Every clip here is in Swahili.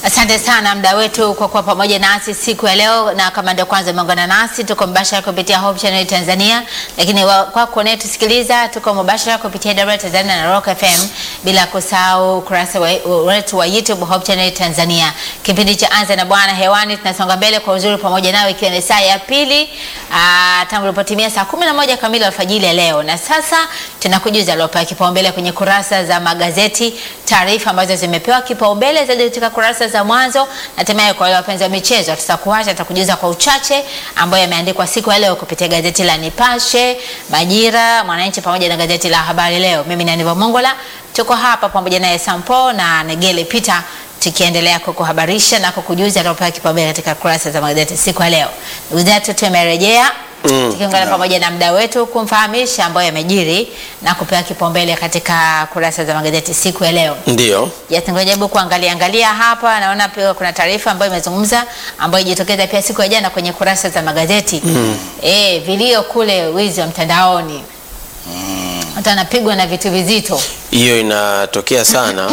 Asante sana mda wetu kwa kuwa pamoja nasi siku ya leo, na kama ndio kwanza umeungana nasi, tuko mbashara kupitia Hope Channel Tanzania, lakini wa- kwako unayetusikiliza, tuko mbashara kupitia WR Tanzania na Rock FM, bila kusahau ukurasa wa- wetu wa YouTube Hope Channel Tanzania. Kipindi cha Anza na Bwana hewani, tunasonga mbele kwa uzuri pamoja nawe, ikiwa ni saa ya pili aa, tangu ilipotimia saa kumi na moja kamili alfajiri ya leo, na sasa tunakujuza aliopewa kipaumbele kwenye kurasa za magazeti, taarifa ambazo zimepewa kipaumbele zaidi katika kurasa za mwanzo, na hatimaye kwa wale wapenzi wa michezo tutakuacha, tutakujuza kwa uchache ambayo yameandikwa siku ya leo kupitia gazeti la Nipashe, Majira, Mwananchi pamoja na gazeti la Habari Leo. Mimi ni Aniva Mongola, tuko hapa pamoja naye Sampo na Negele Peter tukiendelea kukuhabarisha na kukujuza aliopewa kipaumbele katika kurasa za magazeti siku ya leo. Ndugu zetu tumerejea Mm, tukiungana naam. pamoja na mda wetu kumfahamisha ambayo yamejiri na kupewa kipaumbele katika kurasa za magazeti siku ya leo. Ndio. Yes, ngojaribu kuangalia angalia hapa, naona pia kuna taarifa ambayo imezungumza ambayo ijitokeza pia siku ya jana kwenye kurasa za magazeti mm. Eh, vilio kule wizi wa mtandaoni watu anapigwa na vitu vizito Hiyo inatokea sana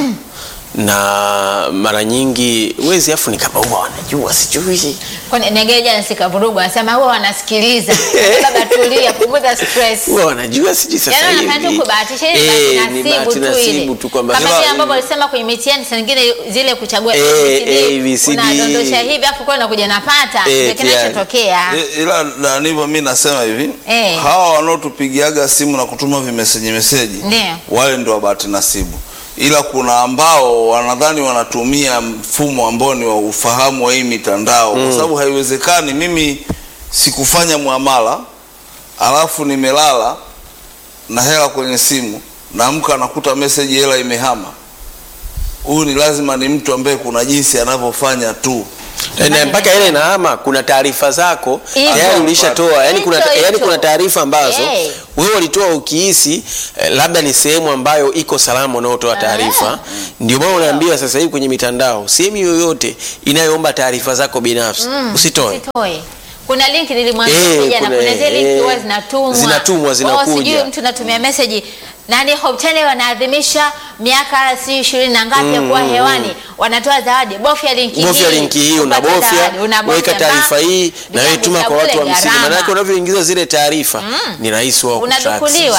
na mara nyingi wezi afu ni kama huwa wanajua sijui. kwani Negere jana sikavurugu, anasema huwa wanasikiliza. Baba tulia, punguza stress. Huwa wanajua sijui sasa Yaani hivi. wanafanya tu kubahatisha ile Eh, bahati ni nasibu bahati tu ile. nasibu tu kwamba Kama Ila- vile ambavyo walisema kwenye mitihani saa nyingine zile kuchagua Eh, ABCD, ABCD. unadondosha hivi afu kwa unakuja napata Eh, ndio kinachotokea. I- ila na ndivyo mi nasema hivi Eh. hawa wanaotupigiaga simu na kutuma vimeseji meseji Ndio. wale ndio wabahati nasibu ila kuna ambao wanadhani wanatumia mfumo ambao ni wa ufahamu wa hii mitandao kwa sababu haiwezekani mimi sikufanya muamala alafu nimelala na hela kwenye simu naamka nakuta meseji hela imehama huyu ni lazima ni mtu ambaye kuna jinsi anavyofanya tu na mpaka ile inahama kuna taarifa zako Hivyo. tayari ulishatoa yani kuna, Hicho, yani hicho. kuna taarifa ambazo Eh. wewe ulitoa ukihisi eh, labda ni sehemu ambayo iko salama unaotoa taarifa ndio maana unaambiwa sasa hivi kwenye mitandao sehemu yoyote inayoomba taarifa zako binafsi usitoe Usitoe. Kuna link nilimwambia Eh, jana, kuna- kuna zile link eh, huwa zinatumwa. zinatumwa, Oh, zinakuja. sijui mtu natumia message nani Hope Channel wanaadhimisha miaka si ishirini na ngapi ya kuwa hewani, wanatoa zawadi. Bofya linki hii. bofya linki hii upate unabofya zawadi. Unabofya, weka taarifa ba- hii na wewe tuma kwa watu Vitabu hamsini gharama. maanake unavyoingiza zile taarifa ni rahisi wao kutrack. unadukuliwa.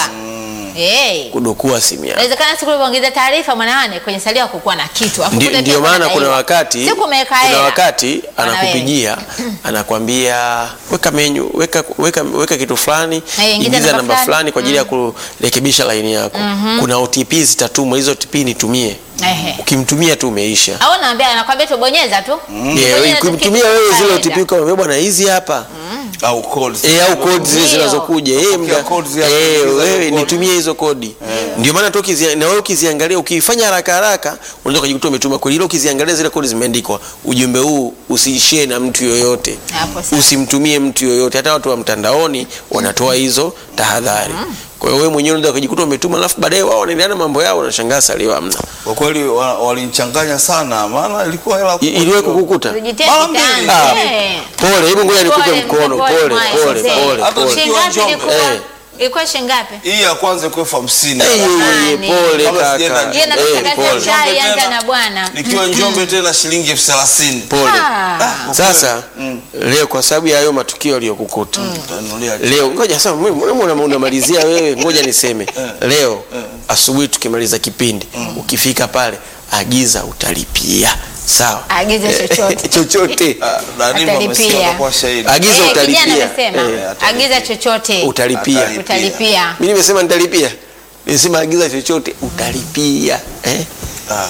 Eh. kudukua simu yako Inawezekana siku ulivyoongeza taarifa mwanawane kwenye salio kukuwa na kitu. Afu Ndi- kule ndio pia maana kuna unadaiwa. wakati Siku umeweka kuna hela. wakati Wana anakupigia anakwambia weka menyu weka, weka, weka kitu fulani Eh, ingiza ingiza namba namba fulani. fulani kwa ajili ya kurekebisha laini yako kuna OTP zitatumwa hizo OTP nitumie Ehe. ukimtumia tu umeisha Au naambia anakwambia tu bonyeza tu. Yeah, Bonyeza tu ukimtumia kitu wewe zile kitaenda. OTP ukamwambia bwana hizi hapa au codes. Eh, au kodi zile Ndio. zinazokuja eh, Kupokea mga- codes ya eh, kuingiza wewe hizo kodi. nitumie hizo kodi ndio maana tu ukizia- na wewe ukiziangalia ukifanya haraka haraka unaweza kujikuta umetuma kodi ile ukiziangalia zile kodi zimeandikwa ujumbe huu usiishie na mtu yoyote Hapo sawa. usimtumie mtu yoyote hata watu wa mtandaoni wanatoa hizo tahadhari kwa hiyo wewe mwenyewe unaweza kujikuta umetuma alafu baadaye wao wanaendelea na mambo yao unashangaa salio hamna kwa kweli wa- walinichanganya sana maana ilikuwa hela I- kubwa iliwahi kidogo. kukukuta Tujitie Mara mbili. kitanzi. Ah. Eh. pole hebu ngoja nikupe Pole, mkono pole, pole mwae, pole sisi. pole Hata pole tukiwa Shingapi Njombe. ilikuwa? Eh. Ilikuwa shingapi? hii ya kwanza ilikuwa elfu hamsini Eh, Jamani. pole Kabla kaka sijaenda Hiyo na Eh, kutangaza pole. chai Njombe anza tena. na bwana. nikiwa njombe tena shilingi elfu thelathini pole Ah. Sasa leo kwa sababu ya hayo matukio yaliyokukuta Utanunulia leo, ngoja sasa, mimi- mbona una- unamalizia wewe? Ngoja niseme leo asubuhi tukimaliza kipindi, ukifika pale agiza, utalipia. Sawa, Agiza Eh, chochote. chochote Ah, na ndivyo Atalipia. amesikia atakuwa shahidi. agiza, Eh, kijana utalipia. amesema Eh, agiza chochote utalipia. Atalipia. utalipia. Mimi nimesema nitalipia, nimesema agiza chochote, utalipia eh? Ah,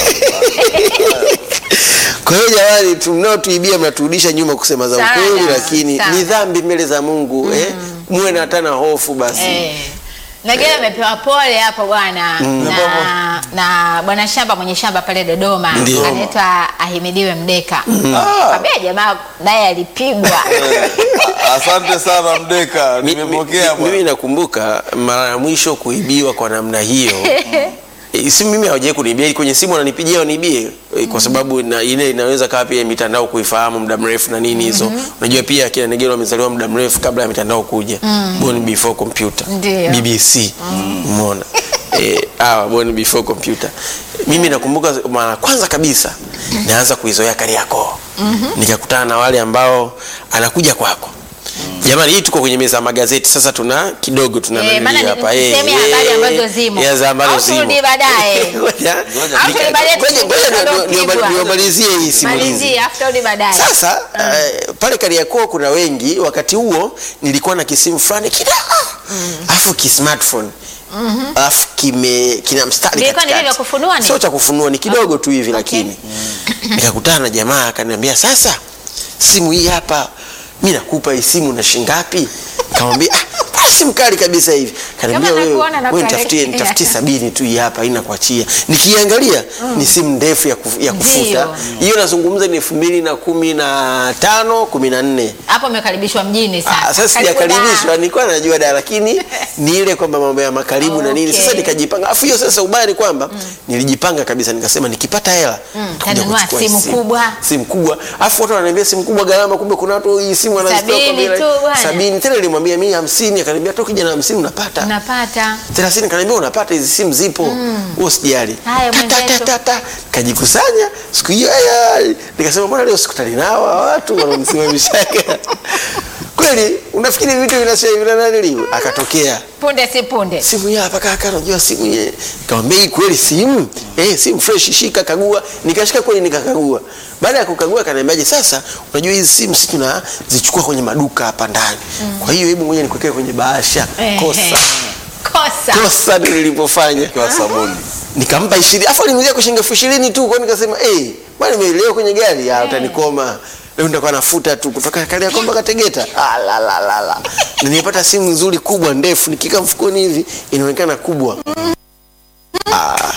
Kwa hiyo jamani, mnaotuibia mnaturudisha nyuma kusema za Sana, ukweli, lakini sana. ni dhambi mbele za Mungu eh? Muwe na hata na hofu basi Eh. Nagea amepewa pole hapo bwana na, na bwana shamba mwenye shamba pale Dodoma Ndio. anaitwa Ahimidiwe Mdeka. Ah. Kwambia jamaa naye alipigwa. ah, asante sana mdeka Mi- nimepokea mi- mimi bwana. nakumbuka mara ya mwisho kuibiwa kwa namna hiyo E, simu mimi hawajai kuniibia kwenye simu wananipigia waniibie e, kwa sababu na, ile inaweza kawa pia mitandao kuifahamu muda mrefu na nini hizo unajua pia kina Negero wamezaliwa muda mrefu kabla ya mitandao kuja born before computer Ndio. BBC umeona eh hawa born before computer mimi nakumbuka mara kwanza kabisa naanza kuizoea Kariakoo. Nikakutana na wale ambao anakuja kwako Jamani, hii tuko kwenye meza ya magazeti sasa, tuna kidogo tuna Eh, nanili maana ni hapa eh, sehemu ya habari eh, ambazo zimo. ya za ambazo Au zimo. turudi baadaye. Ngoja- Ngoja Au turudi baadaye ngoja- tusikie ngoja ndio ndio- ndio- kupigwa. niwamalizie hii simulizi. Malizie after rudi baadaye. Sasa eh, pale Kariakoo kuna wengi. Wakati huo nilikuwa na kisimu fulani kidogo alafu ki smartphone alafu kime kina mstari Vilikuwa ni katikati. vile vya kufunua ni? Sio cha kufunua, ni kidogo tu hivi lakini nikakutana na jamaa akaniambia, sasa simu hii hapa mi nakupa hii simu na shingapi? Nikamwambia ah, bwana, simu kali kabisa hivi. Kaniambia Kama wewe, nakuona na wewe nitafutie kuelekea. nitafutie sabini tu hii hapa haina kuachia. Nikiangalia ni simu ndefu ya, kuf, ya kufuta Ndio. hiyo, nazungumza ni elfu mbili na kumi na tano kumi na nne. Hapo umekaribishwa mjini sasa. Ah, Sasa Karibu sijakaribishwa, da. nilikuwa najua da, lakini ni ile kwamba mambo ya makaribu na nini. Sasa Okay. nikajipanga, afu hiyo sasa ubaya ni kwamba nilijipanga kabisa, nikasema nikipata hela nitakuja tanunua kuchukua simu hii kubwa. simu kubwa. Afu watu wananiambia simu kubwa gharama, kumbe kuna watu hii simu wanazitoa kwa Sabini bei tu bwana. sabini. Tena nilimwambia mimi hamsini, akaniambia toka kijana hamsini unapata Unapata. thelathini kaniambia unapata hizi simu zipo huo sijali Haya, Ta, ta, ta, mwenzetu. ta, ta. kajikusanya siku hiyo aya, nikasema mbona leo sikutani nao hawa watu wanamsimamishaga kweli unafikiri vitu vinashavinananiliu akatokea Punde si punde. simu hii hapa kaka unajua simu hii nikamwambia hii kweli simu eh simu fresh shika kagua nikashika kweli nikakagua baada ya kukagua akaniambiaje sasa unajua hizi simu sisi tunazichukua kwenye maduka hapa ndani kwa hiyo hebu ngoja nikuwekee kwenye bahasha kosa Ehe. Kosa. kosa ndio nilipofanya kwa sabuni nikampa ishirini afu aliniuzia kwa shilingi elfu ishirini tu kwani nikasema eh bwana nimeelewa kwenye gari ah utanikoma leo nitakuwa nafuta tu kutoka Kariakoo mpaka Tegeta ah la la la la na nilipata simu nzuri kubwa ndefu nikika mfukoni hivi inaonekana kubwa ah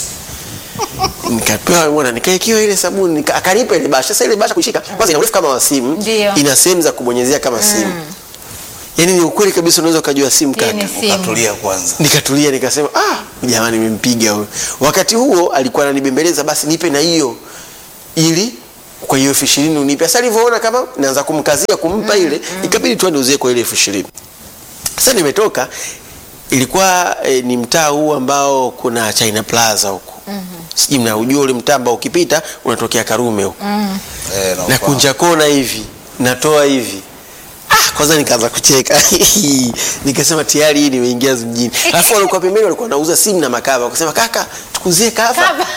nikapewa bwana nikaekiwa ile sabuni nika, akanipa ile basha sasa ile basha kushika kwanza ina urefu kama wa simu Ndio. ina sehemu za kubonyezea kama simu yaani ni ukweli kabisa unaweza ukajua simu Hii kaka ni simu. ukatulia kwanza nikatulia nikasema ah jamani nimempiga huyo wakati huo alikuwa ananibembeleza basi nipe na hiyo ili kwa hiyo elfu ishirini unipe sasa alivyoona kama naanza kumkazia kumpa ile ikabidi tu aniuzie kwa ile elfu ishirini sasa nimetoka ilikuwa eh, ni mtaa huu ambao kuna China Plaza huko sijui mnaujua ule mtaa ambao ukipita unatokea Karume huko eh, na nafahamu. kunja kona hivi natoa hivi ah, kwanza nikaanza kucheka nikasema tayari hii nimeingia mjini alafu walikuwa pembeni walikuwa wanauza simu na makava wakasema kaka tukuzie kava Kava.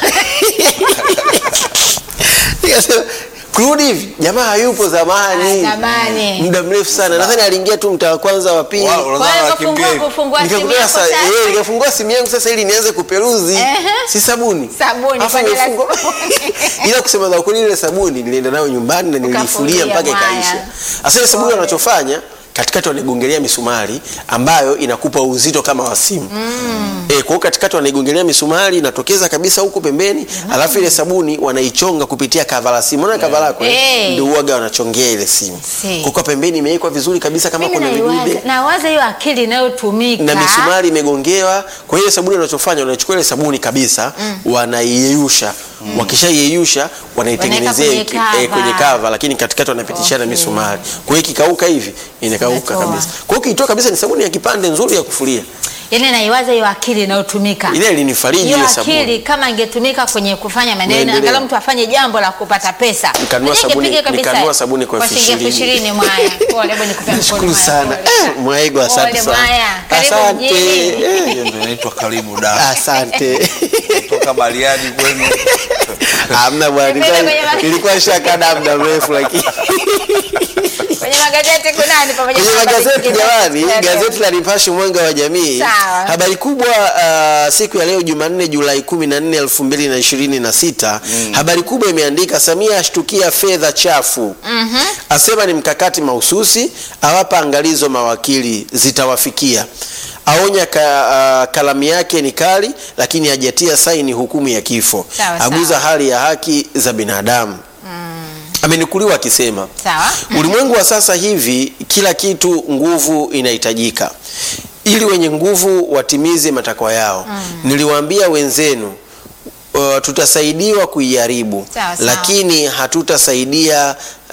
nikasema kurudi hivi jamaa hayupo zamani Ah, zamani. muda mrefu sana nadhani aliingia tu mtaa wa kwanza wa pili Wao, unadhani Kwa hiyo anakimbia kufungua hivi? kufungua simu Nikakuta yako sasa, sasa. eh, nikafungua simu yangu sasa ili nianze kuperuzi Ehe. si sabuni Sabuni, Alafu kwani la nimefungua- sabuni. ila kusema za ukweli ile sabuni nilienda nayo nyumbani na nilifulia Ukafulia mpaka mwaya. ikaisha sasa ile sabuni wanachofanya katikati wanaigongelea misumari ambayo inakupa uzito kama wa simu mm. e, kwa hiyo katikati wanaigongelea misumari inatokeza kabisa huku pembeni alafu ile sabuni wanaichonga kupitia kava la simu unaona kava lako eh? Eh. ndio uwaga wanachongea ile simu Si. kwa kuwa pembeni imewekwa vizuri kabisa kama Mimi kuna vidude naiwaza- nawaza hiyo akili inayotumika na misumari imegongewa. Kwa hiyo sabuni wanachofanya wanachukua ile sabuni kabisa wanaiyeyusha mm. wakishaiyeyusha wanaitengenezea Wanaweka iki- kwenye eh, kwenye cover. kava, lakini katikati wanapitishana Okay. misumari. Kwa hiyo ikikauka hivi inakauka Inatoa. kabisa. Kwa hiyo ukitoa kabisa ni sabuni ya kipande nzuri ya kufulia. yani naiwaza hiyo akili inayotumika Ile ilinifariji hiyo ile akili sabuni. kama ingetumika kwenye kufanya maendeleo Maendeleo. angalau mtu afanye jambo la kupata pesa Nikanunua Mwenyewe sabuni- ingepiga kabisa nikanunua sabuni kwa elfu shilingi elfu ishirini. ishirini mwaya pole hebu nikupe mkono Nashukuru mwaya, sana. pole. Eh, Mwaigo asante Pole, sana. Mwaya. Karibu Asante. mjini. Eh, Hiyo ndio inaitwa karibu da Asante. toka Bariadi kwenu Hamna bwana, Nipende nilikuwa- kwenye ma- nilikuwa shakada muda mrefu lakini kwenye magazeti kunani pamoja kwenye na habari magazeti zingine? jamani, Ndio. gazeti la Nipashe mwanga wa jamii, Sawa. habari kubwa uh, siku ya leo Jumanne Julai 14, 2026 habari kubwa imeandika Samia ashtukia fedha chafu asema ni mkakati mahususi, awapa angalizo mawakili zitawafikia aonya ka, uh, kalamu yake ni kali, lakini hajatia saini hukumu ya kifo, Sawa, aguza sawa. hali ya haki za binadamu. Amenukuliwa akisema sawa Ulimwengu wa sasa hivi kila kitu nguvu inahitajika ili wenye nguvu watimize matakwa yao. Niliwaambia wenzenu uh, tutasaidiwa kuiharibu Sawa, sawa. lakini hatutasaidia uh,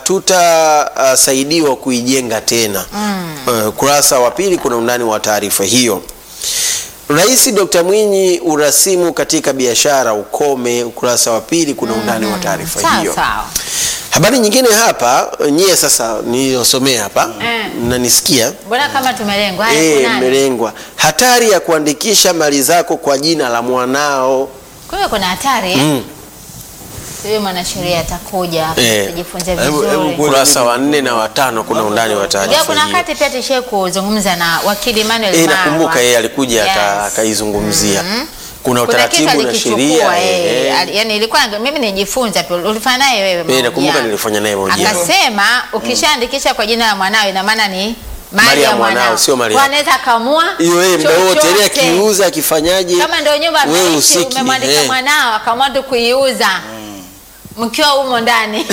hatutasaidiwa kuijenga tena. Uh, kurasa wa pili kuna undani wa taarifa hiyo. Rais Dr. Mwinyi, urasimu katika biashara ukome, ukurasa wa pili, kuna undani wa taarifa Sawa hiyo. sawa. Habari nyingine hapa, nyie sasa niliyosomea hapa Eh. mnanisikia Mbona kama tumelengwa? Haya, eh, kunani? mmelengwa. Hatari ya kuandikisha mali zako kwa jina la mwanao. Kwa hiyo kuna hatari eh? Mm. Huyo mwanasheria atakuja Eh. kujifunza Hebu- hebu vizuri. kweli Ukurasa mimi- wa nne na watano kuna undani wa Ndio, taarifa kuna hiyo. wakati pia tushie kuzungumza na wakili Emmanuel Eh, Marwa. nakumbuka yeye alikuja aka- Yes. akaizungumzia. Kuna Kuna kitu utaratibu na alikichukua sheria. eh, eh, ali- yani ilikuwa mimi nijifunza pia ulifanya naye wewe Eh, nakumbuka mahojiano. nilifanya naye mahojiano. Akasema ukishaandikisha kwa jina la mwanao ina maana ni mali Mali ya ya mwanao, mwanao. sio mali Kwa yako. anaweza akamua Hiyo yeye muda wote yani chochote. akiuza akifanyaje? Kama ndio nyumba wewe ameishi usiki, umemwandika eh. mwanao akamua tu kuiuza mkiwa humo ndani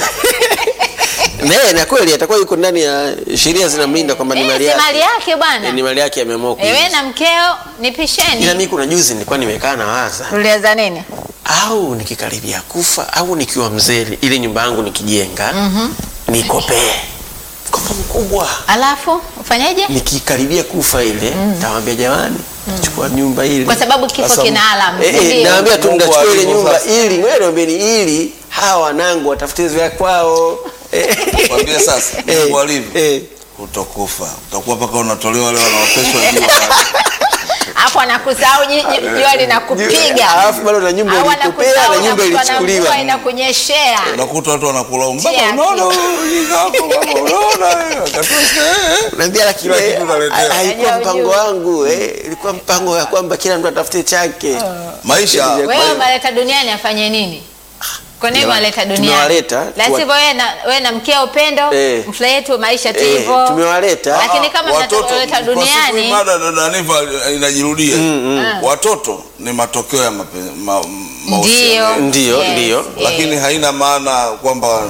Nee, na kweli atakuwa yuko ndani ya sheria zinamlinda kwamba ni Eh, mali si yake. mali yake Eh, bwana. Ni mali yake ameamua Ewe kuiuza. na mkeo nipisheni. Ila mimi kuna juzi nilikuwa nimekaa na waza Tuliweza nini? au nikikaribia kufa au nikiwa mzee ile nyumba yangu nikijenga nikopee mkopo mkubwa Alafu ufanyeje? nikikaribia kufa ile tawambia jamani chukua nyumba ile Kwa sababu kifo Sasa, kina alamu. Eh, si eh, ndio? naambia tu Mungu mtachukua ile alivyo nyumba sasa. ili wewe niambieni ili hawa wanangu watafute vya kwao Eh, Kwambie sasa eh, Mungu alivyo eh. utakufa utakuwa mpaka unatolewa wale wanaopeshwa juu Hapo anakusahau ji- ji- jua linakupiga. Alafu bado na nyumba Au ilikupea anakusahau na nyumba unakutwa na ilichukuliwa. mvua inakunyeshea. unakuta watu wanakulaumu baba Chia unaona kitu. huyu ujinga wako baba unaona eh, akatosha, eh. Naambia lakini Kila eh, kitu unaletewa. ha- haikuwa Unajua mpango ujue. wangu eh, ilikuwa mpango ya kwamba kila mtu atafute chake. maisha Wewe umeleta duniani afanye nini? Kwa nini Jamani, umeleta duniani? tumewaleta, La tuwa- sivyo wewe na wewe na mkeo upendo, Eh. mfurahie tu maisha tu Eh, hivyo. tumewaleta. Lakini kama watoto mnatoleta kwa siku duniani mada dada Niva inajirudia watoto ni matokeo ya mape- ma- mahusiano ndio. Ndio, Yes, ndio. yes. lakini haina maana kwamba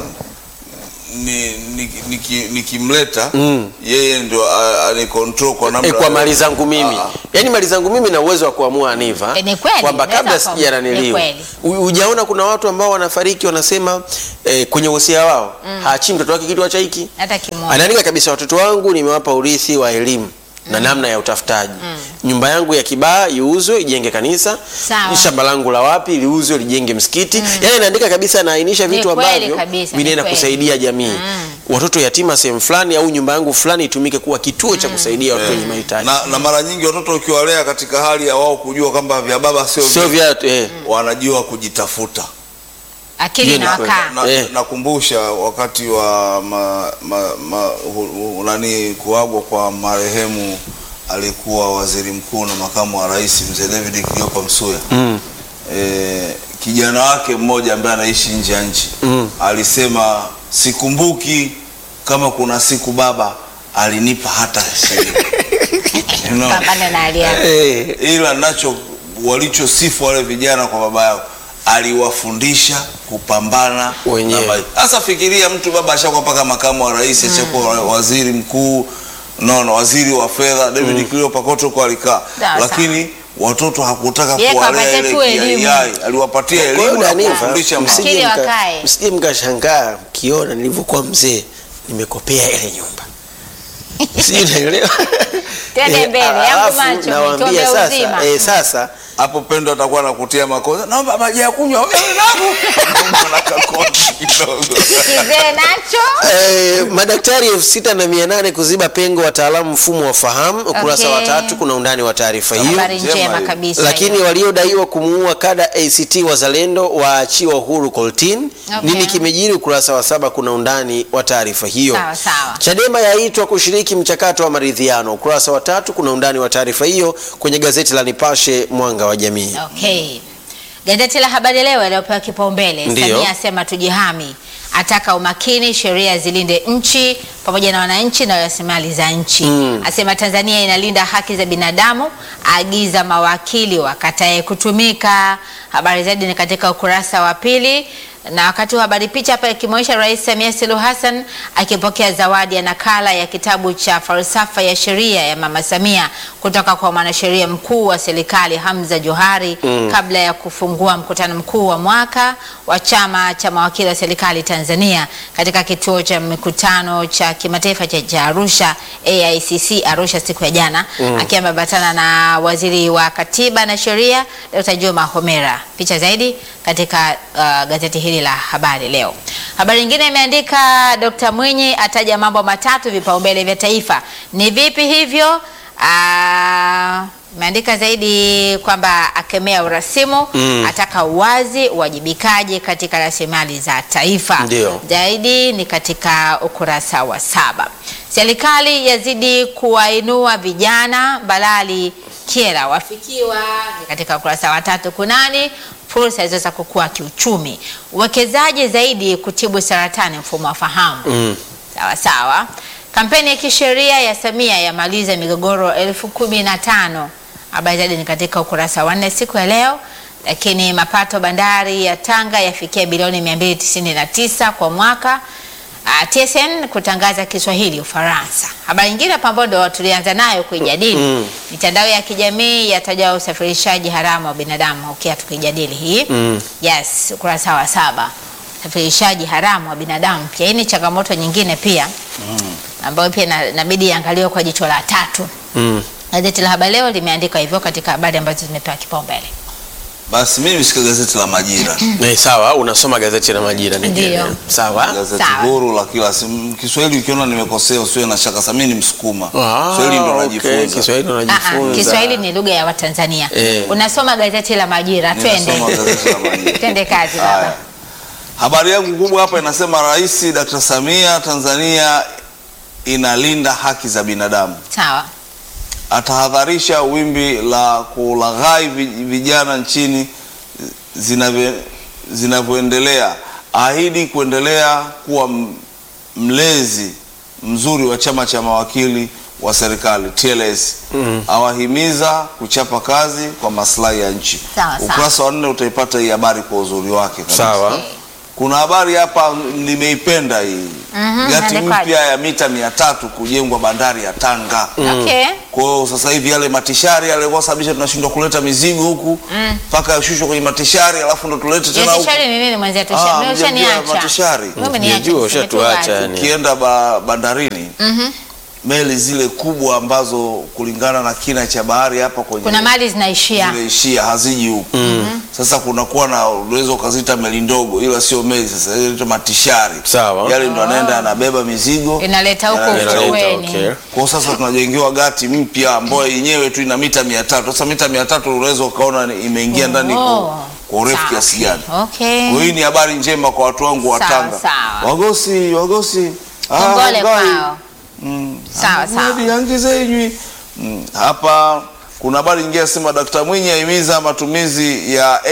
ni niki- niki- nikimleta yeye ndio a- anicontrol kwa namna Eh, kwa mali zangu mimi Ah, ah. yaani mali zangu mimi na uwezo wa kuamua Aniva Eh, ni kweli, kwamba naweza kabla kuamua. sijaraniliwa Ni kweli. U- hujaona kuna watu ambao wanafariki wanasema eh, kwenye wosia wao haachii mtoto wake kitu cha hiki hata kimoja. anaandika kabisa watoto wangu nimewapa urithi wa elimu na namna ya utafutaji nyumba yangu ya kibaa iuzwe ijenge kanisa Sawa. shamba langu la wapi liuzwe lijenge msikiti yaani anaandika kabisa anaainisha Ni vitu kweli ambavyo kabisa, ni vinaenda kweli. kusaidia jamii watoto yatima sehemu fulani au nyumba yangu fulani itumike kuwa kituo cha kusaidia watu wenye mahitaji na, na mara nyingi watoto ukiwalea katika hali ya wao kujua kwamba vya baba sio sio vya- vya eh, wanajua kujitafuta Akili Hiyo na ni wakaa. na, Eh. nakumbusha wakati wa ma, ma, ma, hu, hu, nani kuagwa kwa marehemu alikuwa waziri mkuu na makamu wa rais mzee David Kiliopa Msuya mm. e, kijana wake mmoja ambaye anaishi nje ya nchi Mm. alisema sikumbuki kama kuna siku baba alinipa hata shilingi you know? Pambana na hali yako. eh, ila nacho walichosifu wale vijana kwa baba yao aliwafundisha kupambana Wenyewe. na maisha. Sasa fikiria mtu baba ashakuwa mpaka makamu wa rais ashakuwa waziri mkuu no, no, waziri wa fedha David mm. Cleopa kote huko alikaa, Sawa, lakini watoto hakutaka Yeye kuwalea kawapatia ile tu elimu. kiai, aliwapatia Kwa hiyo elimu na Daniva, kuwafundisha mambo. msije Akili mka- wakae. msije mkashangaa mkiona nilivyokuwa mzee nimekopea ile nyumba sijui naelewa Twende Eh, mbele, yangu alafu macho, nawaambia tuombe sasa uzima. eh, sasa hapo Pendo atakuwa anakutia makosa, naomba maji ya kunywa wewe nako Mbona kakosa kidogo Kizee nacho. Eh, madaktari elfu sita na mia nane kuziba pengo wataalamu mfumo wa fahamu ukurasa Okay. wa tatu kuna undani wa taarifa hiyo Habari njema njema hiyo. kabisa. lakini hiyo. waliodaiwa kumuua kada ACT Wazalendo waachiwa uhuru Coltin. Okay. Nini kimejiri? Ukurasa wa saba kuna undani wa taarifa hiyo. Sawa, sawa. Chadema yaitwa kushiriki mchakato wa maridhiano. Ukurasa wa tatu kuna undani wa taarifa hiyo kwenye gazeti la Nipashe Mwanga wa Jamii. Okay. Gazeti la Habari Leo iliyopewa kipaumbele, Ndiyo. Samia asema tujihami, ataka umakini, sheria zilinde nchi pamoja na wananchi na rasilimali za nchi. Asema Tanzania inalinda haki za binadamu, agiza mawakili wakatae kutumika. Habari zaidi ni katika ukurasa wa pili na wakati wa habari picha hapa ikimwonyesha Rais Samia Suluhu Hassan akipokea zawadi ya nakala ya kitabu cha falsafa ya sheria ya Mama Samia kutoka kwa mwanasheria mkuu wa serikali Hamza Johari kabla ya kufungua mkutano mkuu wa mwaka wa chama cha mawakili wa serikali Tanzania katika kituo cha mikutano cha cha kimataifa cha, cha Arusha AICC Arusha siku ya jana akiwa ameambatana na waziri wa katiba na sheria Dr. Juma Homera. Picha zaidi katika uh, gazeti hili la habari leo. Habari nyingine imeandika Dr. Mwinyi ataja mambo matatu vipaumbele vya taifa. Ni vipi hivyo? Ah, imeandika zaidi kwamba akemea urasimu Mm. ataka uwazi, uwajibikaji katika rasilimali za taifa. Ndio. Zaidi ni katika ukurasa wa saba. Serikali yazidi kuwainua vijana, Balali Kiera wafikiwa, ni katika ukurasa wa tatu. Kunani fursa hizo za kukua kiuchumi, uwekezaji zaidi kutibu saratani mfumo wa fahamu Mm. Sawa sawa. Kampeni ya kisheria ya Samia yamaliza migogoro elfu kumi na tano. Habari zaidi ni katika ukurasa wa nne siku ya leo. Lakini mapato bandari ya Tanga yafikia bilioni 299 kwa mwaka. Uh, TSN kutangaza Kiswahili Ufaransa. Habari nyingine hapa ambayo ndo tulianza nayo kuijadili Mm. mitandao ya kijamii yataja usafirishaji haramu wa binadamu. Okay, tukijadili hii Mm. yes, ukurasa wa saba usafirishaji haramu wa binadamu pia. Hii ni changamoto nyingine pia ambayo pia ina- inabidi iangaliwe kwa jicho la tatu. Mm. Gazeti la Habari Leo limeandika hivyo katika habari ambazo zimepewa kipaumbele. Basi mimi nishika gazeti la Majira, Eh, sawa, unasoma gazeti la Majira Ndio. nikielewa. Sawa. gazeti Sawa. huru la kila siku. Kiswahili ukiona nimekosea usiwe na shaka, sasa mimi ni Msukuma, Ah, Kiswahili ndo okay, najifunza. Kiswahili ndo Ah, ah, najifunza. Kiswahili ni lugha ya Watanzania. Eh. Unasoma gazeti la Majira, twende Ninasoma gazeti la Majira. twende kazi Haya. baba. Habari yangu kubwa hapa inasema Rais Dr. Samia, Tanzania inalinda haki za binadamu. Sawa. Atahadharisha wimbi la kulaghai vi- vijana nchini zinavyo- zinavyoendelea. Ahidi kuendelea kuwa m- mlezi mzuri wa chama cha mawakili wa serikali TLS. Awahimiza kuchapa kazi kwa maslahi ya nchi. Sawa, sawa. Ukurasa wa nne utaipata hii habari kwa uzuri wake kabisa. Sawa. Okay. Kuna habari hapa nimeipenda hii Mhm, gati imeandikwaje? mpya ya mita mia tatu kujengwa bandari ya Tanga. Okay. Kwa hiyo sasa hivi yale matishari yale yalikuwa sababisha tunashindwa kuleta mizigo huku mpaka yashushwe kwenye matishari alafu ndo tulete tena huku. Yesishari ni nini mwenzetu? Ah, Mimi mjamjua ushaniacha. matishari. Mimi niache, Sijajua, niseme tu ushatuacha wazi. yani. Ukienda ba, bandarini meli zile kubwa ambazo kulingana na kina cha bahari hapa kwenye Kuna mali zinaishia. zinaishia haziji huku sasa kunakuwa na unaweza ukazita meli ndogo ila sio meli sasa ile matishari Sawa. yale ndo anaenda anabeba mizigo Inaleta huku yanaleta Inaleta, ufueni. okay. kwa sasa tunajengewa gati mpya ambayo yenyewe tu ina mita mia tatu sasa mita mia tatu unaweza ukaona ni- imeingia ndani kwa Oh. kwa urefu Sawa. kiasi gani Okay. kwa hii ni habari njema kwa watu wangu wa Sawa, Tanga sawa. wagosi wagosi Ah, Kongole Ngai. kwao. Mm. Sawa, sawa. Hadi yangi zenywi. Mm. Hapa kuna habari nyingine nasema Dkt. Mwinyi ahimiza matumizi ya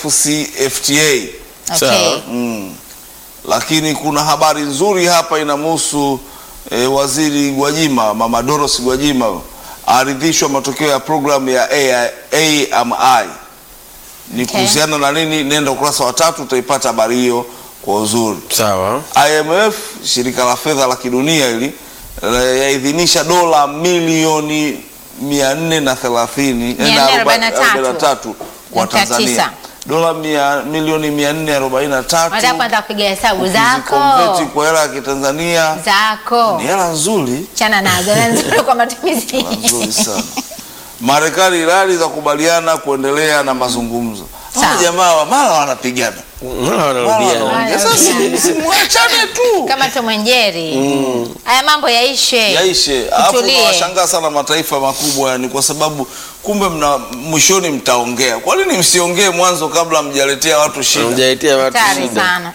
AFCFTA. Okay. Sawa. Mm. Lakini kuna habari nzuri hapa inamhusu e, waziri Gwajima, Mama Doros Gwajima aridhishwa matokeo ya programu ya AI, AMI. Ni Okay. kuhusiana na nini? Nenda ukurasa wa tatu utaipata habari hiyo kwa uzuri. Sawa. IMF shirika la fedha la kidunia hili la- yaidhinisha dola milioni 430 eh, na aroba- 443 arobaini na tatu kwa Nukta Tanzania tisa. dola mia, milioni 443 Unataka kwanza kupiga hesabu ukizikonveti zako kwa hela ya Kitanzania zako, ni hela nzuri chana nazo na nzuri kwa matumizi. nzuri sana. Marekani Irani za kubaliana kuendelea na mazungumzo. Hawa Sawa. jamaa wa- mara wanapigana Mbona Mara wanarudia? wanaongea. Sasa si- simwachane tu kama Tom and Jerry. Haya mambo yaishe, yaishe. Alafu Utulie. nawashangaa sana mataifa makubwa, yani kwa sababu kumbe mna mwishoni mtaongea. Kwa nini msiongee mwanzo kabla mjaletea watu shida? Hamjaitia watu hatari shida. sana.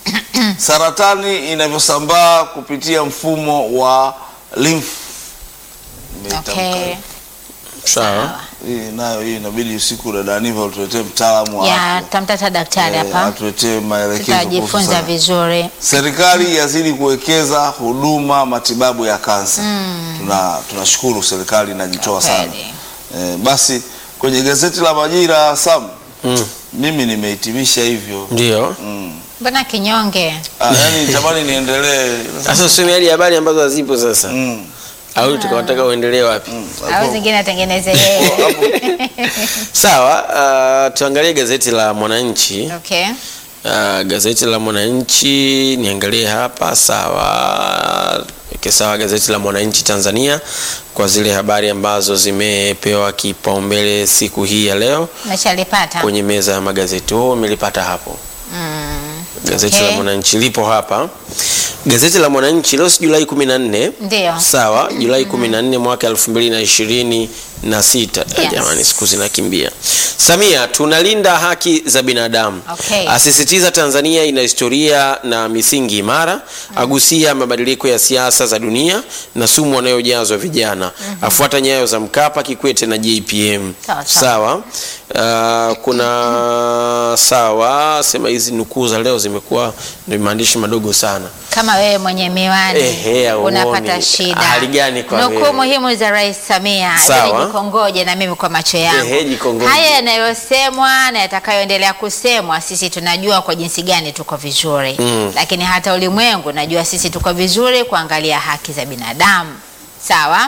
Saratani inavyosambaa kupitia mfumo wa lymph. Nimeitamka Okay. hiyo. Sawa. Hii nayo hii inabidi usiku dada Aniva utuletee mtaalamu wa Ya, afya. tutamtata daktari Eh, hapa, atuletee maelekezo kuhusu tutajifunza sana. vizuri. Serikali yazidi kuwekeza huduma matibabu ya kansa. Tuna tunashukuru serikali inajitoa sana. Kweli. Eh, basi kwenye gazeti la Majira Sam, Mm. mimi nimehitimisha hivyo. Ndio. Mm. Mbona kinyonge? Ah, yani nitamani niendelee. Sasa useme hadi habari ambazo hazipo sasa. Mm. Au tukawataka uendelee wapi? Au zingine atengeneze yeye. Sawa, uh, tuangalie gazeti la Mwananchi. Okay. Uh, gazeti la Mwananchi niangalie hapa. Sawa, Okay, sawa. Gazeti la Mwananchi Tanzania kwa zile habari ambazo zimepewa kipaumbele siku hii ya leo Umeshalipata? kwenye meza ya magazeti. Wewe umelipata hapo? Gazeti okay. la Mwananchi lipo hapa. Gazeti la Mwananchi leo si Julai 14. Ndio. Sawa, Julai 14 mwaka 2026. Eh, Yes. Jamani, siku zinakimbia. Samia, tunalinda haki za binadamu. Okay. Asisitiza Tanzania ina historia na misingi imara. Agusia mabadiliko ya siasa za dunia na sumu wanayojazwa vijana. Afuata nyayo za Mkapa, Kikwete na JPM. Sawa, sawa. Sawa. Uh, kuna sawa, sema hizi nukuu za leo zimekuwa ni maandishi madogo sana. Kama wewe mwenye miwani Ehe, hauoni. unapata shida. Hali gani kwa Nukuu wewe? muhimu za Rais Samia. Sawa. Hebu Jikongoje na mimi kwa macho yangu. Ehe, jikongoje. Haya yanayosemwa na yatakayoendelea kusemwa, sisi tunajua kwa jinsi gani tuko vizuri Mm. lakini hata ulimwengu najua sisi tuko vizuri kuangalia haki za binadamu. Sawa.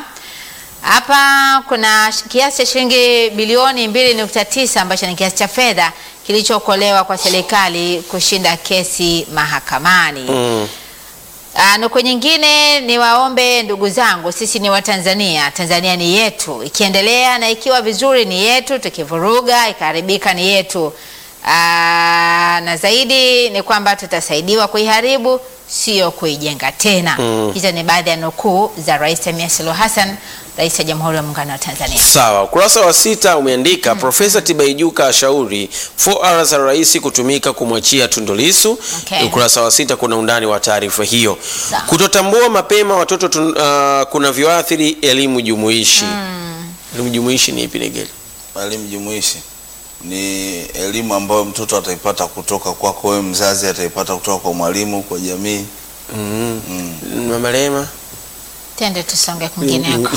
Hapa kuna sh- kiasi cha shilingi bilioni 2.9 ambacho ni kiasi cha fedha kilichookolewa kwa serikali kushinda kesi mahakamani. Mm. Ah, Nuku nyingine ni waombe ndugu zangu, sisi ni Watanzania, Tanzania ni yetu, ikiendelea na ikiwa vizuri ni yetu, tukivuruga ikaharibika ni yetu. Ah, na zaidi ni kwamba tutasaidiwa kuiharibu, sio kuijenga tena. Mm. Hizo ni baadhi ya nukuu za Rais Samia Suluhu Hassan, Rais wa Jamhuri ya Muungano wa Tanzania. Sawa, ukurasa wa sita umeandika Profesa Tibaijuka ashauri 4R za rais kutumika kumwachia Tundu Lissu. Okay. Ukurasa wa sita kuna undani wa taarifa hiyo. Sawa. Kutotambua mapema watoto tun, uh, kunavyoathiri elimu jumuishi. Elimu jumuishi ni ipi Negeli? Elimu jumuishi ni elimu ambayo mtoto ataipata kutoka kwako wewe mzazi, ataipata kutoka kwa mwalimu, kwa jamii. Mm. Mm. Mama Rehema? Tende tusonge kwingineko.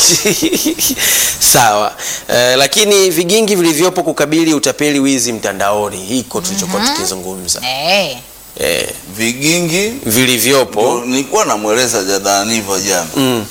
Sawa. Eh, lakini vigingi vilivyopo kukabili utapeli wizi mtandaoni hiko tulichokuwa tukizungumza. Eh, Eh, Vigingi vilivyopo ndio nilikuwa namweleza Jadaniva jana, mm,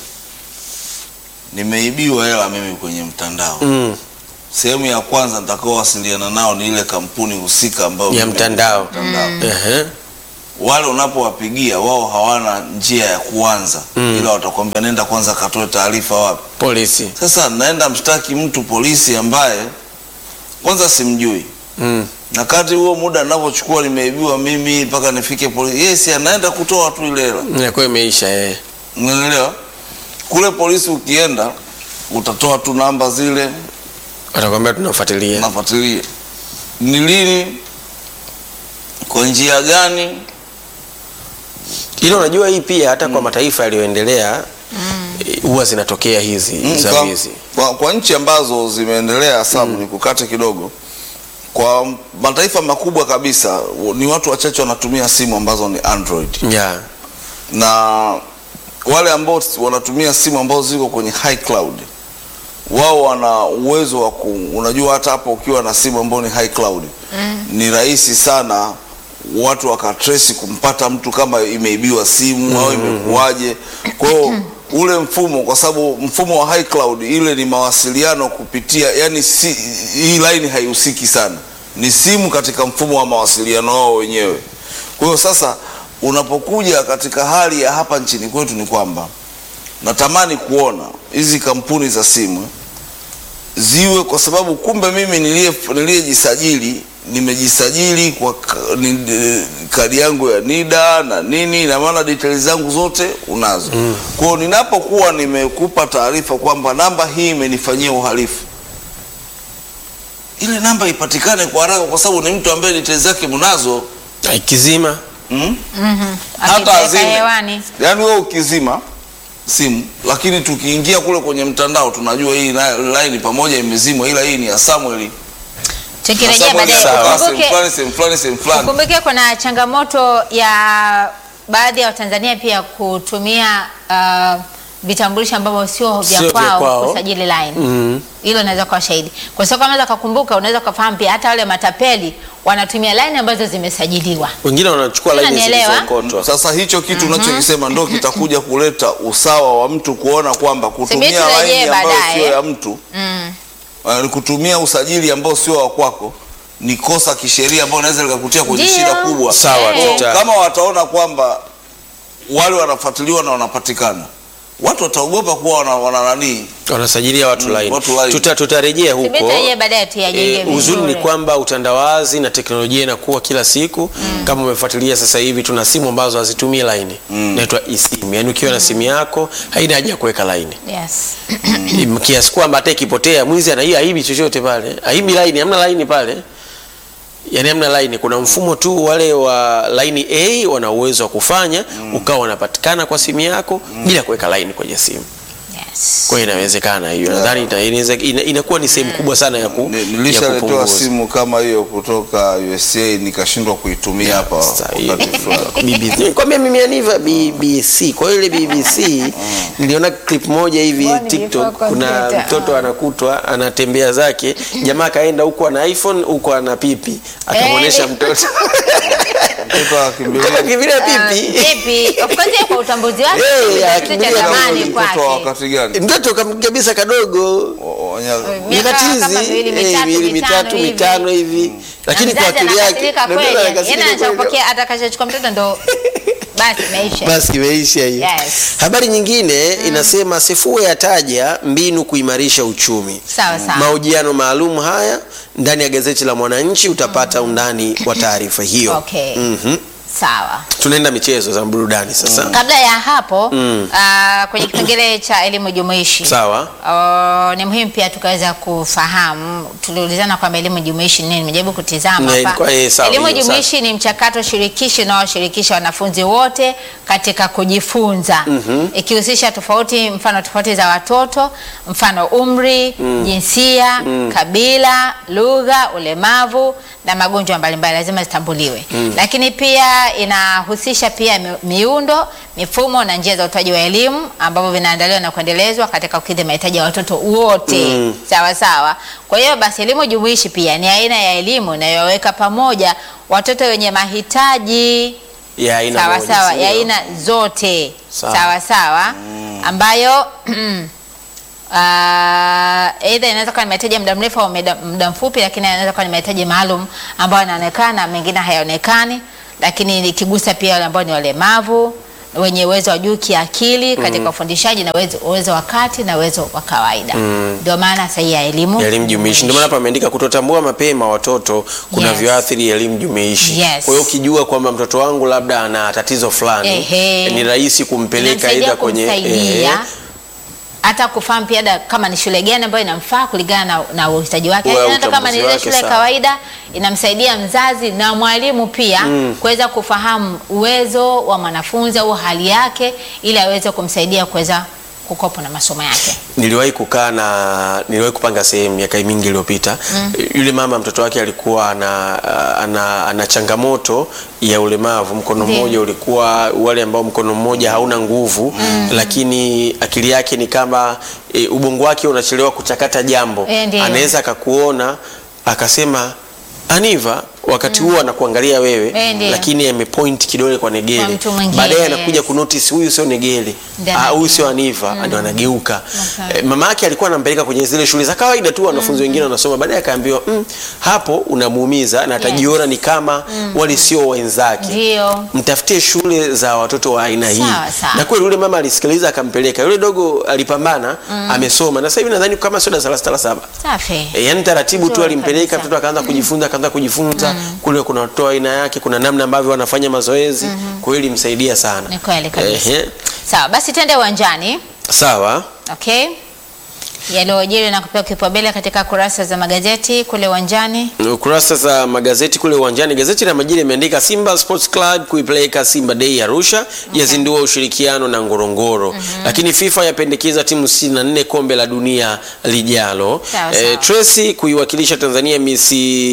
nimeibiwa hela mimi kwenye mtandao. mm, Sehemu ya kwanza nitakaowasiliana nao ni ile kampuni husika ambayo ya mimi- mtandao. mtandao. Ehe. Wale unapowapigia wao hawana njia ya kuanza Mm. ila watakwambia nenda kwanza katoe taarifa wapi. Polisi. Sasa naenda mshtaki mtu polisi ambaye kwanza simjui, Mm. na kati huo muda ninavyochukua nimeibiwa mimi mpaka nifike polisi, yes, anaenda kutoa tu ile hela, Inakuwa imeisha eh. unaelewa? Kule polisi ukienda utatoa tu namba zile, Watakwambia tunafuatilia. nafuatilia ni lini, kwa njia gani. Ila unajua hii pia hata kwa mataifa yaliyoendelea eh, huwa zinatokea hizi Mm, za kwa, wizi. kwa, kwa nchi ambazo zimeendelea sabu ni kukate kidogo. Kwa mataifa makubwa kabisa ni watu wachache wanatumia simu ambazo ni Android Yeah. na wale ambao wanatumia simu ambazo ziko kwenye high cloud wao wana uwezo wa ku, unajua hata hapo ukiwa na simu ambayo ni high cloud ni rahisi sana watu wakatresi kumpata mtu kama imeibiwa simu au imekuwaje. Kwa hiyo ule mfumo, kwa sababu mfumo wa high cloud ile ni mawasiliano kupitia, yani si, hii line haihusiki sana, ni simu katika mfumo wa mawasiliano wao wenyewe. Kwa hiyo sasa unapokuja katika hali ya hapa nchini kwetu ni kwamba natamani kuona hizi kampuni za simu ziwe, kwa sababu kumbe mimi nilie- niliyejisajili nimejisajili kwa ka- ni- eh, kadi yangu ya NIDA na nini, na maana details zangu zote unazo. Kwa hiyo ninapokuwa nimekupa taarifa kwamba namba hii imenifanyia uhalifu, ile namba ipatikane kwa haraka, kwa sababu ni mtu ambaye details zake mnazo Ikizima mm? mhm. hata Akipeleka azime. hewani. Yaani wewe ukizima simu, lakini tukiingia kule kwenye mtandao tunajua hii na- line pamoja imezimwa, ila hii ni ya Samuel. Tukirejea Samuel baadaye, ya- sehemu ukumbuke fulani, sehemu fulani, sehemu fulani. Ukumbuke kuna changamoto ya baadhi ya Watanzania pia kutumia uh, vitambulisho ambavyo sio vya Sio vya kwao kwao. kusajili line. mm. Hilo unaweza kuwa shahidi, kwa sababu kama unaweza kukumbuka, unaweza kufahamu pia hata wale matapeli wanatumia line ambazo zimesajiliwa. wengine wanachukua laini Unanielewa? zilizokotwa. Sasa hicho kitu unachokisema ndo kitakuja kuleta usawa wa mtu kuona kwamba kutumia turejee line ambayo baadaye. sio ya mtu Mm. uh, kutumia usajili ambao sio wa kwako ni kosa kisheria ambao inaweza likakutia kwenye Ndio. shida kubwa. Sawa, Eh. tuta- Kama wataona kwamba wale wanafuatiliwa na wanapatikana watu wataogopa kuwa wana, wana nani wanasajilia watu Mm, laini. watu line. Tuta, tutarejea huko. Subiri yeye baadaye tuyajenge Eh, uzuri ni vizuri. kwamba utandawazi na teknolojia inakuwa kila siku. Kama umefuatilia sasa hivi tuna simu ambazo hazitumii laini inaitwa eSIM, yaani ukiwa na simu yako haina haja ya kuweka laini Yes. Mm, kiasi kwamba hata ikipotea mwizi ana hiyo aibi chochote pale, aibi laini, hamna laini pale, yaani hamna laini. Kuna mfumo tu, wale wa laini A wana uwezo wa kufanya ukawa unapatikana kwa simu yako bila kuweka laini kwenye simu. Yes. Kwa hiyo inawezekana hiyo, nadhani ita- inaweza- ina- inakuwa ni sehemu kubwa sana ya, ku, Ni- ya nilishaletewa kupunguza. simu kama hiyo kutoka USA nikashindwa kuitumia hapa Sasa, hiyo- wakati fulani. BBC. Nikwambia mimi aniva BBC. Kwa hiyo ile BBC niliona clip moja hivi Mbona TikTok, nilikuwa kuna computer, mtoto anakutwa anatembea zake, jamaa kaenda huko ana iPhone huko ana pipi, akamwonyesha Eh. mtoto Mtoto akimbilia akakimbilia Ah, pipi. Pipi. Of course yeye kwa utambuzi wake Eh, ni kitu cha akimbilia thamani kama mtoto wa kwake. wakati gani? Mtoto kam- kabisa kadogo O- o- nya- Miaka Nyakatizi, kama miwili, eh, mitatu, miwili mitano mitatu hivi. mitano hivi, lakini Na kwa mzazi akili yake anakasirika ndio kweli. maana Yaani anakasirika kweli. anachopokea atakachochukua mtoto ndo basi imeisha. basi imeisha hiyo. Yes. Habari nyingine inasema Sefue yataja mbinu kuimarisha uchumi. Sawa sawa. Mahojiano maalum haya ndani ya gazeti la Mwananchi utapata undani wa taarifa hiyo. Okay. Mhm. Sawa. Tunaenda michezo za burudani sasa. Kabla ya hapo Mm. ah, kwenye kipengele cha elimu jumuishi Sawa. Oh, ni muhimu pia tukaweza kufahamu, tuliulizana kwamba elimu jumuishi ni nini. Nimejaribu kutizama Na hapa. ilikuwa- eh, sawa, Elimu hiyo, jumuishi ni mchakato shirikishi unaoshirikisha wanafunzi wote katika kujifunza ikihusisha tofauti, mfano tofauti za watoto, mfano umri, jinsia, kabila, lugha, ulemavu na magonjwa mbalimbali lazima zitambuliwe. Lakini pia inahusisha pia mi- miundo, mifumo na njia za utoaji wa elimu ambavyo vinaandaliwa na kuendelezwa katika kukidhi mahitaji ya watoto wote. Sawa sawa. Kwa hiyo basi elimu jumuishi pia ni aina ya elimu inayoweka pamoja watoto wenye mahitaji Ya aina sawa moja, sawa sio? ya aina zote Sawa. sawa sawa ambayo ah, aidha inaweza kuwa ni mahitaji ya muda mrefu au muda muda mfupi, lakini inaweza kuwa ni mahitaji maalum ambayo yanaonekana, mengine hayaonekani, lakini ikigusa pia wale ambao ni walemavu wenye uwezo wa juu kiakili katika ufundishaji na uwezo, uwezo wa kati na uwezo wa kawaida. Ndio maana sahihi ya elimu Ya elimu jumuishi. Ndio maana hapa ameandika kutotambua mapema watoto kunavyoathiri elimu jumuishi. Yes. Kwa hiyo ukijua kwamba mtoto wangu labda ana tatizo fulani, Ehe. ni rahisi kumpeleka Inamsaidia aidha kwenye kumsaidia ehe, hata kufahamu pia da- kama ni shule gani ambayo inamfaa kulingana na, na uhitaji wake. Wa Yaani Hata kama ni utambuzi ile wake, shule ya sawa. kawaida inamsaidia mzazi na mwalimu pia kuweza kufahamu uwezo wa mwanafunzi au hali yake ili aweze kumsaidia kuweza kukopa na masomo yake. Niliwahi kukaa na niliwahi kupanga sehemu miaka mingi iliyopita. Yule mama mtoto wake alikuwa ana, ana, ana changamoto ya ulemavu. Mkono Ndiyo. mmoja ulikuwa wale ambao mkono mmoja hauna nguvu, lakini akili yake ni kama e, ubongo wake unachelewa kuchakata jambo. Eh, ndiyo. Anaweza akakuona akasema Aniva wakati huo anakuangalia wewe Eh, ndiyo. lakini amepoint kidole kwa Kwa Negele. mtu mwingine, Baadaye anakuja yes. kunotice huyu sio Negele. Ndiyo, Ah, huyu anajua. sio Aniva, ndio anageuka. Okay. Eh, mama yake alikuwa anampeleka kwenye zile shule za kawaida tu wanafunzi wengine wanasoma, baadaye akaambiwa mm, hapo unamuumiza na atajiona ni kama wale sio wenzake. Ndio. Mtafutie shule za watoto wa aina hii. Sawa, sawa. Na kweli yule mama alisikiliza akampeleka. Yule dogo alipambana, amesoma na sasa hivi nadhani kama sio darasa la sita la saba. Safi. E, yani taratibu tu Nzuri alimpeleka kabisa. mtoto akaanza kujifunza akaanza kujifunza kule kuna watoto wa aina yake kuna namna ambavyo wanafanya mazoezi kwa hiyo ilimsaidia sana Ni kweli kabisa. Ehe. Sawa, basi twende uwanjani. sawa Okay. Yaliyojiri na kupewa kipaumbele katika kurasa za magazeti kule uwanjani. kurasa za magazeti kule uwanjani gazeti la Majira imeandika Simba Sports Club kuipeleka Simba Day Arusha yazindua ushirikiano na Ngorongoro lakini FIFA yapendekeza timu 64 kombe la dunia lijalo Sawa, Eh, sawa. Tracy kuiwakilisha Tanzania Miss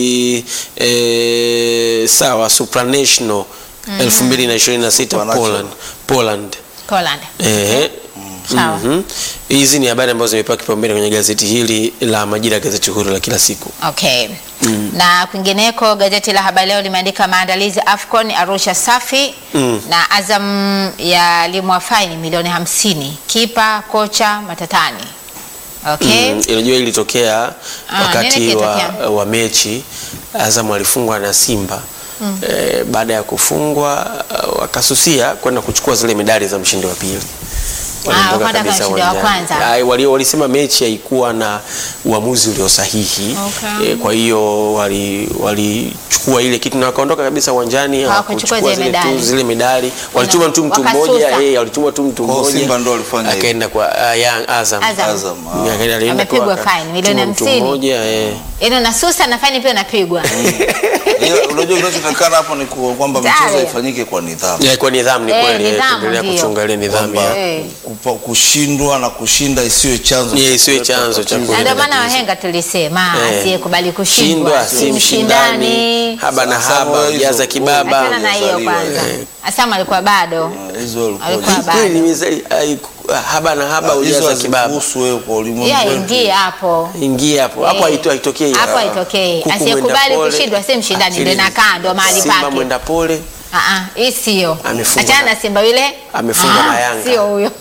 eh, sawa supranational 2026 Supernatural. Poland Poland Poland. Ehe. Sawa. Mhm. Hizi ni habari ambazo zimepewa kipaumbele kwenye gazeti hili la Majira, gazeti huru la kila siku. Okay. Na kwingineko gazeti la Habari Leo limeandika maandalizi AFCON Arusha safi na Azam ya limwa faini milioni hamsini kipa kocha matatani. Okay. Mm, Unajua ilitokea Ah, nini wakati wa, kilitokea? wa mechi Azam alifungwa na Simba eh, baada ya kufungwa uh, wakasusia kwenda kuchukua zile medali za mshindi wa pili. waliondoka kwenda kabisa kwenye mshindi wa uwanjani. kwanza. Ai, wali- Walisema mechi haikuwa na uamuzi ulio sahihi Okay. Eh, kwa hiyo wali- walichukua ile kitu na wakaondoka kabisa uwanjani, Hawakuchukua hawakuchukua zile zile tu- medali. zile medali, walituma mtu mtu Wakasusa. mmoja, eh, walituma tu mtu Kwa hiyo mmoja Simba ndo walifanya hivyo. akaenda kwa uh, Young Azam. Azam. Azam, ah. Akaenda- alienda Amepigwa tu aka- fine, milioni tuma mtu hamsini. mmoja, eh. Yaani unasusa na faini pia unapigwa. Ila, unajua kinachotakana hapo ni ku- kwamba Tayari. michezo ifanyike kwa nidhamu Ya, kwa nidhamu ni Eh, kweli, eh, nidhamu kuendelea ndio. kuchunga ile nidhamu kwamba ya Eh. kupa- kushindwa na kushinda isiwe chanzo Yeah, cha isiwe kuleta chanzo cha tatizo. Na ndio kuleta maana tatizo. wahenga tulisema Eh. asiyekubali kushindwa shindwa si si mshindani, mshindani. haba na Sasa haba hizo- ujaza kibaba. Achana na hiyo Walizaliwa, kwanza. eh. Asama alikuwa bado. Hizo walikuwa- Alikuwa Ni bado. kweli, nimezali- ai, haba na haba hizo ujaza kibaba. hazikuhusu wewe kwa ulimwengu Yeye wetu. aingie hapo. Ingia hapo hapo, Eh. haito- haitokei Hapo ah. haitokei. Kuku Asiyekubali mwenda pole. kushindwa si mshindani, Akili- ndio inakaa, ndio mahali Simba pake. mwenda pole Ah ah, hii sio. Amefungwa Achana na- na Simba yule. amefungwa Ah, na Yanga. Sio huyo.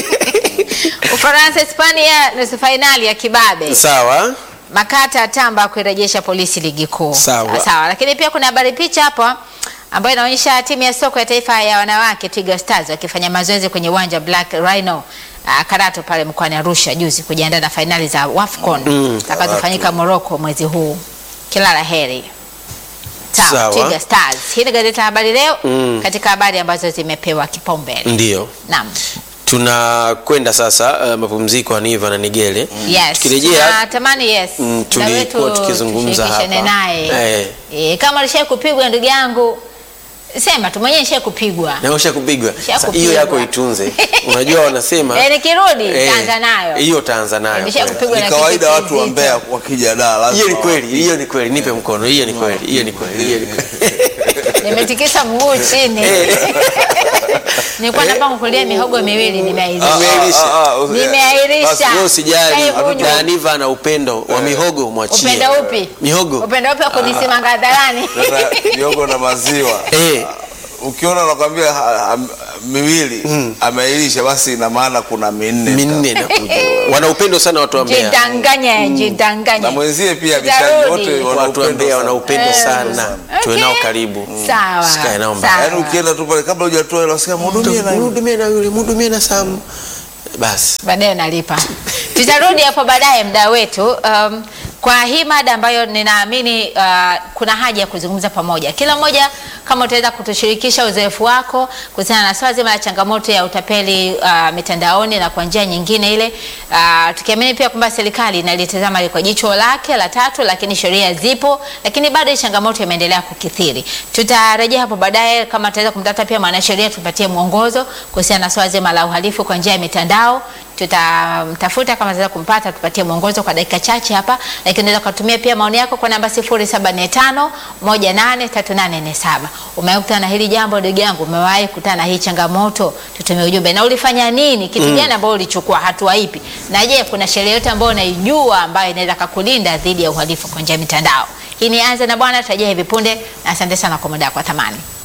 Ufaransa Hispania nusu fainali ya kibabe. sawa. Makata atamba kuirejesha polisi ligi kuu. Sawa. Sawa, lakini pia kuna habari picha hapo ambayo inaonyesha timu ya soka ya taifa ya wanawake Twiga Stars wakifanya mazoezi kwenye uwanja Black Rhino uh, Karato pale mkoani Arusha juzi kujiandaa na fainali za WAFCON zitakazofanyika Morocco mwezi huu. Kila la heri. Sawa, Sawa. Twiga Stars. Hii ni gazeti la habari leo Mm. katika habari ambazo zimepewa kipaumbele. Ndio Naam. tunakwenda sasa uh, mapumziko ya Niva na Nigele. Yes. Tukirejea Natamani yes. Mm, muda tulikuwa wetu tukizungumza tushirikishane hapa. naye. Eh. Eh, kama ulishai kupigwa ndugu yangu sema tu mwenyewe nishai kupigwa. na usha kupigwa Usha Sasa kupigwa. hiyo yako itunze. Unajua wanasema Eh, nikirudi eh, taanza nayo. hiyo taanza nayo. Nisha kweli. kupigwa Ni na kawaida kitu watu wa kizito. Mbeya wakija Dar lazima Hiyo ni kweli, wapige. hiyo ni kweli. Nipe mkono. Hiyo ni kweli, hiyo ni kweli, hiyo ni kweli. Nimetikisa mguu chini. Nilikuwa napanga kulia mihogo miwili Ah, nimeairisha. ah, Umeairisha. ah, ah, Nimeairisha. basi, Wewe usijali, Sasa hivi na Niva na upendo wa mihogo mwachie. Upendo upi? Mihogo. Upendo upi wa kunisimanga hadharani? Sasa miogo na maziwa Eh. ukiona nakwambia ha- ha- miwili ameilisha basi ina maana kuna minne minne nakuja. Wana upendo sana watu wa Mbeya. Jidanganye, na jidanganye. mwenzie pia Tutarudi. bishaji wote wana Watu wa upendo Mbeya wana sana. upendo Eh, sana. Tuwe Okay. nao karibu. Sawa. Sikae nao mbali. sawa. yaani ukienda tu pale kabla hujatoa hela unasikia mhudumie na yule." Mhudumie na yule, mhudumie na Sam. Basi. baadaye nalipa. Tutarudi hapo baadaye mda wetu um, kwa hii mada ambayo ninaamini uh, kuna haja ya kuzungumza pamoja, kila mmoja kama utaweza kutushirikisha uzoefu wako kuhusiana na swala zima la changamoto ya utapeli uh, mitandaoni na kwa njia nyingine ile uh, tukiamini pia kwamba serikali inalitazama kwa jicho lake la tatu, lakini sheria zipo, lakini bado hii changamoto imeendelea kukithiri. Tutarejea hapo baadaye, kama tutaweza kumtafuta pia mwanasheria tupatie mwongozo kuhusiana na swala zima la uhalifu kwa njia ya mitandao tutamtafuta kama tunaweza kumpata, tupatie mwongozo kwa dakika chache hapa, lakini unaweza kutumia pia maoni yako kwa namba 0745 183847. Umewahi kukutana na hili jambo ndugu yangu? Umewahi kukutana na hii changamoto? Tutumie ujumbe na ulifanya nini, kitu gani ambayo ulichukua, hatua ipi, na je, kuna sheria yote ambayo unaijua ambayo inaweza kukulinda dhidi ya uhalifu kwa njia ya mitandao? Hii ni Anza na Bwana, tutarejea hivi punde, na asante sana kwa muda wako wa thamani.